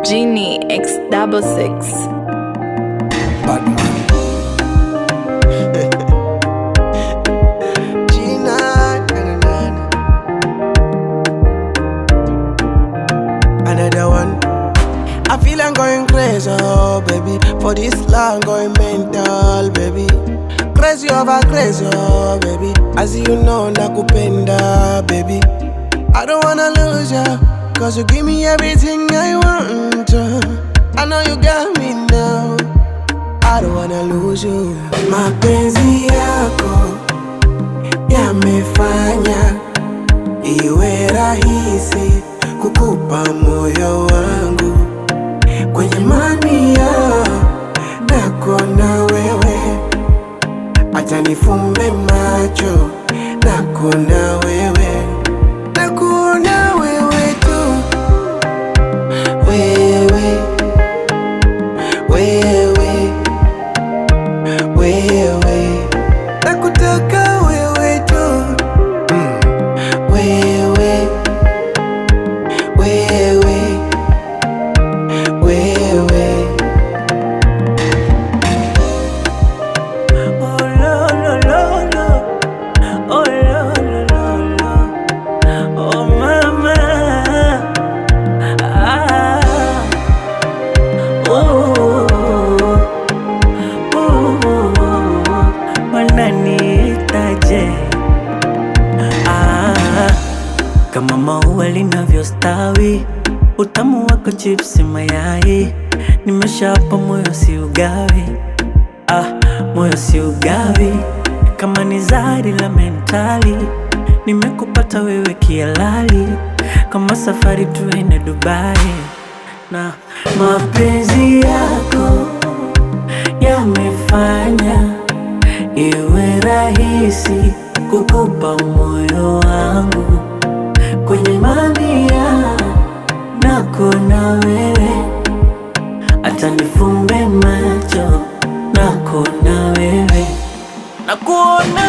Genie X double six. Batman. Gina, na, na, na, na. Another one. I feel I'm going crazy, oh baby. For this long, going mental, baby. Crazy over crazy, oh baby. As you know, nakupenda, baby. I don't wanna lose ya, cause you give me everything I want. I know you got me now. I don't wanna lose you. Mapenzi yako yamefanya iwe rahisi kukupa moyo wangu kwenye mania nako na wewe, acha nifumbe macho nako na wewe, nako na wewe tu, wewe wewe wewe nakutaka wewe tu mm. wewe wewe wewe Oh lo lo lo lo, oh lo lo lo lo, oh mama, ah, oh, oh, wananiitaje? Ah, kama maua linavyostawi, utamu wako chipsi mayai, nimeshapa moyo si ugawi ah, moyo si ugawi, kama ni zari la mentali, nimekupata wewe kialali, kama safari tuende Dubai na mapenzi yako yamefanya iwe rahisi kukupa moyo wangu kwenye mamia nako na wewe hata nifumbe macho nako na wewe na kuona